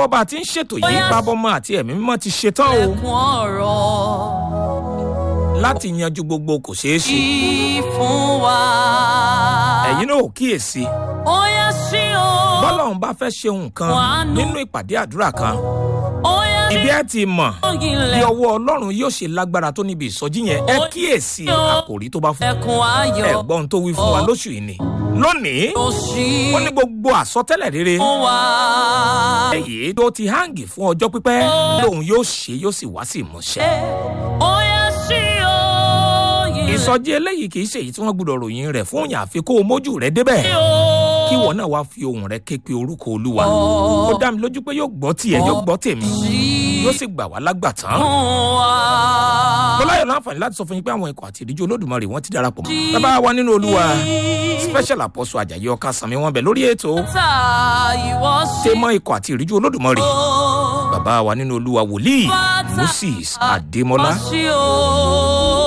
lọ́wọ́ bá a ti ń ṣètò yìí pábọ́mọ àti ẹ̀mí mímọ́ ti ṣetán o ẹkún ọ̀rọ̀ láti yanjú gbogbo kò ṣeé ṣe kí fún wa. ẹ̀yin náà ò kíyèsí ó yá sí o. bọ́lọ́run bá fẹ́ ṣe nǹkan Wàánú. nínú ìpàdé àdúrà kan ó yá ní ibi ẹ ti mọ̀ bí ògìlẹ̀ ọwọ́ ọlọ́run yóò ṣe lágbára tó níbi ìsọjí yẹn ẹ kíyèsí àkòrí tó bá fún ẹkún ayọ̀ ẹ̀gbọ́n tó wí fún wa lóṣù yìí ni lónìí ó sí ó ní gbogbo àsọtẹ́lẹ̀ rere fún wa. èyí tó ti háǹgì fún ọjọ́ pípẹ́ lòun yóò ṣe yóò sì wá sí ìmúṣẹ. ó yá sí o. ìsọjí eléyìí kì í ṣe èyí tí wọ́n gbọ́dọ̀ ròyìn rẹ̀ fún òyìn àfi kó o mójú rẹ̀ débẹ̀ kí ìwọ náà wá fi ohùn rẹ̀ ké pe orúkọ olúwa ó dá mi lójú pé yóò gbọ́ tiẹ̀ yóò gbọ́ tèmi yóò sì gbà wá lágbàtán. fún wa. bọ́láyọ̀ láǹfààní láti sọ fún yín pé àwọn ikọ̀ àti ìdíjú olódùmarè wọ́n ti darapọ̀ mọ́. bàbá wa nínú olúwa special apostle ajayi ọkà sànmi wọn bẹ̀ lórí ètò ta ìwọ sí tèmọ́ ikọ̀ àti ìdíjú olódùmarè o. bàbá wa nínú olúwa wòlíì moses adémọlá sí o.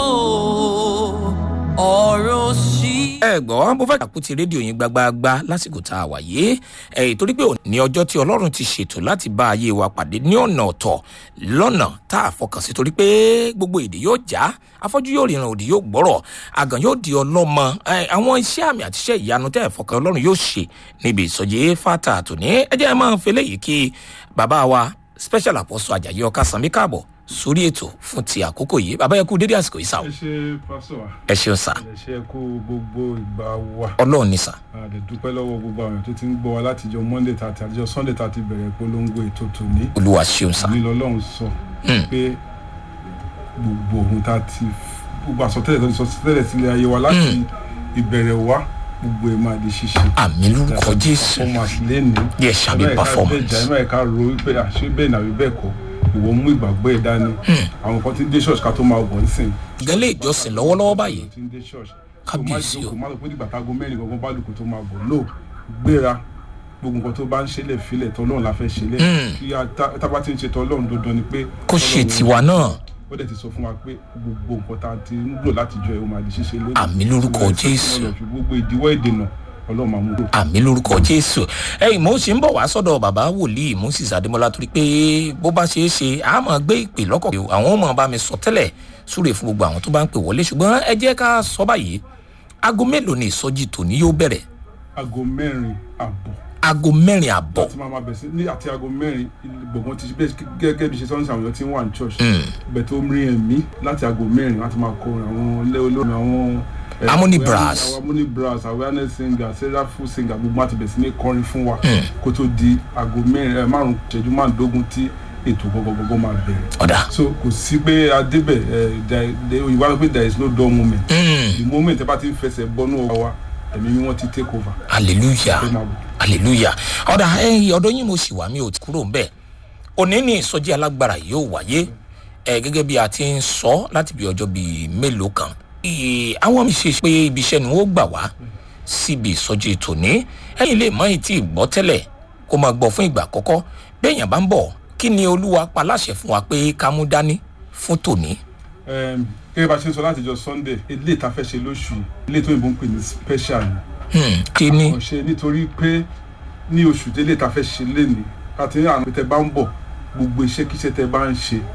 ọ̀rọ̀ sí. ẹ gbọ́ mo fẹ́ kàkútì rédíò yín gbagbagba lásìkò tá a wà yìí ẹ̀ torí pé òní ọjọ́ tí ọlọ́run ti ṣètò láti bá ayé wa pàdé ní ọ̀nà ọ̀tọ̀ lọ́nà tá a fọkàn sí torí pé gbogbo èdè yóò já afọ́jú yóò ríran òdì yóò gbọ́rọ̀ àgàn yóò di ọlọ́mọ ẹ̀, àwọn iṣẹ́ àmì àti iṣẹ́ ìyanu tẹ́ ẹ̀ fọkàn ọlọ́run yóò ṣe níbi ìsọjí fata àtòní ẹ jẹ́ ẹ máa ń fẹlẹ́ yìí kí bàbá wa special apostle ajayi ọkà sànmí káàbọ̀ sórí ètò fún ti àkókò yìí bàbá yẹ kú dédé àsìkò yìí sá o ẹ ṣe pásọ wa ẹ ṣeun sá ẹ ṣe kú gbogbo ìgbà wa ọlọ́run ní sá a lè dúpẹ́ lọ́wọ́ gbogbo àwọn èèyàn tó ti ń gbọ́ wa látijọ́ monday tàti àtijọ́ sunday tàti bẹ̀rẹ̀ polongo ètò tòní olúwa ṣeun sá. ní lọ́lọ́run sọ pé gbogbo ohun tá a ti gbogbo àsọtẹ́lẹ̀ tó ti sọ tẹ́lẹ̀ sílẹ̀ ayé wa láti ìbẹ̀rẹ̀ wa gbogbo ẹ̀ máa di ṣíṣe àmì lórúkọ jésù performance lẹ́ni Yes, shall be performance. ẹ má ẹ̀ka ro wípé àṣé bẹ́ẹ̀ nàbí bẹ́ẹ̀ kọ́ ìwọ mú ìgbàgbọ́ ẹ̀ dání àwọn kan ti ń dé ṣọ́ọ̀ṣì ká tó máa wọ̀ nísìnyí gẹ́lẹ́ ìjọsìn lọ́wọ́lọ́wọ́ báyìí tí ń dé ṣọ́ọ̀ṣì Kábíyèsí o. kò má lọ pé nígbà tágo mẹ́rin gangan bá lùkù tó máa bọ̀ lò gbéra gbogbo nǹkan tó bá ń ṣẹlẹ̀ filẹ̀ tọ́lọ́run la fẹ́ ṣẹlẹ̀ kí a tá tá bá ti ń ṣe tọ́lọ́run dandan ni pé kó ṣe tọ́lọ́run- tiwa náà ó dẹ̀ ti sọ fún wa pé gbogbo nǹkan tá a ti ń lò láti jọ ẹ̀ ó máa di ṣíṣe lónìí Àmì lórúkọ Ọlọ́run Jésù. Ọlọ́run fi gbogbo ìdíwọ́ ìdènà ọlọ́run máa mú lò. àmì lórúkọ jésù ẹyìn mo ṣe ń bọ̀ wá sọ́dọ̀ bàbá wòlíì moses adémọlá torí pé bó bá ṣeé ṣe a máa gbé ìpè lọ́kọ̀ pé àwọn ọmọ bá mi sọ tẹ́lẹ̀ súre fún gbogbo àwọn tó bá ń pè wọlé ṣùgbọ́n ẹ jẹ́ ká sọ báyìí aago mélòó ni ìsọjí tòní yóò bẹ̀rẹ̀ aago mẹ́rin àbọ̀ aago mẹ́rin àbọ̀ láti máa máa bẹ̀ sí ní àti aago mẹ́rin gbọ̀ngàn ti bẹ́ẹ̀ gẹ́gẹ́ bí ṣe sọ́nù àwọn èèyàn tí ń wà ní church bẹ̀ tó ń rí ẹ̀mí láti aago mẹ́rin láti máa kọ àwọn ilé olómi àwọn. eh, Harmony awareness- brass. àwọn harmony brass awareness singer seraphim singer gbogbo àti bẹ̀ sí ní kọrin fún wa kó tó di aago mẹ́rin ẹ̀ márùn-ún ìṣẹ́jú márùndógún tí ètò gbogbogbò máa bẹ̀rẹ̀ ọ̀dà so kò sí pé adébẹ̀ òyìnbó wá pé there is no dull moment the moment ẹ bá ti ń fẹsẹ̀ bọ́nú ọwọ́ wa ẹ̀mí mímọ́ ti take over hallelujah ẹ máa bọ̀. hallelujah ọ̀dà ẹ̀yìn ọ̀dọ́ yín mo sì wà mí ò ti kúrò ń bẹ̀ òní ní ìsọjí alágbára yóò wáyé ẹ gẹ́gẹ́ bí a ti ń sọ láti bí ọjọ́ bíi mélòó kan Ì- àwọn mi ṣe pé ibi iṣẹ́ ni wọ́n gbà wá síbi ìsọjí tòní ẹ̀yìn lè mọ ìtì gbọ́ tẹ́lẹ̀ kó máa gbọ́ fún ìgbà àkọ́kọ́ bẹ́ẹ̀yàn bá ń bọ̀ kí ni olúwa pa láṣẹ fún wa pé ká mú dání fún tòní Em, gẹ́gẹ́ bá a ṣe ń sọ láti jọ sunday ilé ìta fẹ́ ṣe lóṣù yìí ilé tó yìnbó ń pè ní special ni Hmm, kí ni kò ṣe nítorí pé ní oṣù tí ilé ìta fẹ́ ṣe léni àti ní àwọn tẹ bá ń bọ̀ gbogbo iṣẹ́kíṣẹ́ tẹ bá ń ṣe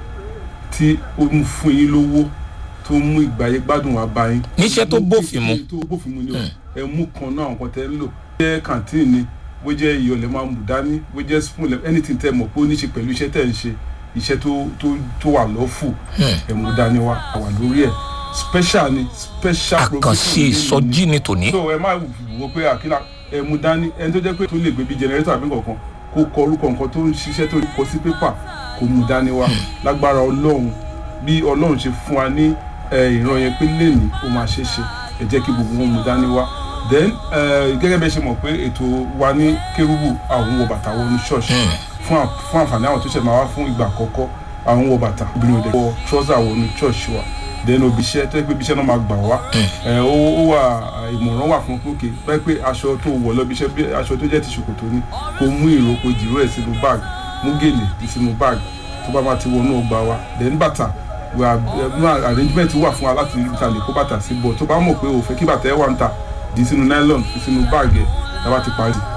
tí ó ń fún yín lówó tó ń mú ìgbàyé gbádùn wá bá yín. Níṣẹ́ tó bófin mu. tó bófin mu ni o ẹ mú kan náà nǹkan tẹ ń lò bó jẹ́ kàntíìn ni bó jẹ́ iyọ̀ lẹ́ máa mú dání bó jẹ́ spoon lẹ́ anything tẹ mọ̀ pé ó ní ṣe pẹ̀lú iṣẹ́ tẹ̀ ń ṣe iṣẹ́ tó tó tó wà lọ́fù ẹ̀ mú dání wá àwà lórí ẹ̀ special ni special àkànṣe provision ni ìsọjí ni tòní so ẹ má wò pé àkílà ẹ mú dání ẹni tó jẹ́ pé tó lè gbé bí jẹnẹrétọ̀ àbí nǹkan kó kọ orúkọ nǹkan tó ń ṣiṣẹ́ tó kọ sí pépà kó mú dání wá lágbára ọlọ́run bí ọlọ́run ṣe fún wa ní ẹ, ìran yẹn pé lẹ́nìí ó máa ṣe é ṣe ẹ jẹ́ kí gbogbo wọn mú dání wá then ẹ, gẹ́gẹ́ bẹ́ẹ̀ ṣe mọ̀ pé ètò wa ní kérúbù àwọn wọ bàtà wọnú ṣọ́ọ̀ṣì fún à- fún àǹfààní àwọn tó ṣẹ̀ máa wá fún ìgbà àkọ́kọ́ àwọn wọ bàtà obìnrin òde wọ trọ́sà wọnú ṣọ́ọ̀ṣì wa then obi iṣẹ́ tó yẹ pé ibi iṣẹ́ náà máa gbà wá ẹ, ó ó wà ìmọ̀ràn wà fún pókè báyìí pé aṣọ tó wọ̀ lọ́bi iṣẹ́ bí aṣọ tó jẹ́ ti ṣòkòtò ni kó mú ìró kó jìró ẹ̀ sínú báàgì mú gèlè sínú báàgì tó bá máa ti wọnú ọgbà wa then bàtà wà ẹ, arrangement wà fún wa láti rí ta lè kó bàtà sí bọ̀ tó bá mọ̀ pé o fẹ́ kí bàtà ẹ wà ń ta dì sínú nylon fi sínú báàgì ẹ̀ tá a bá ti parí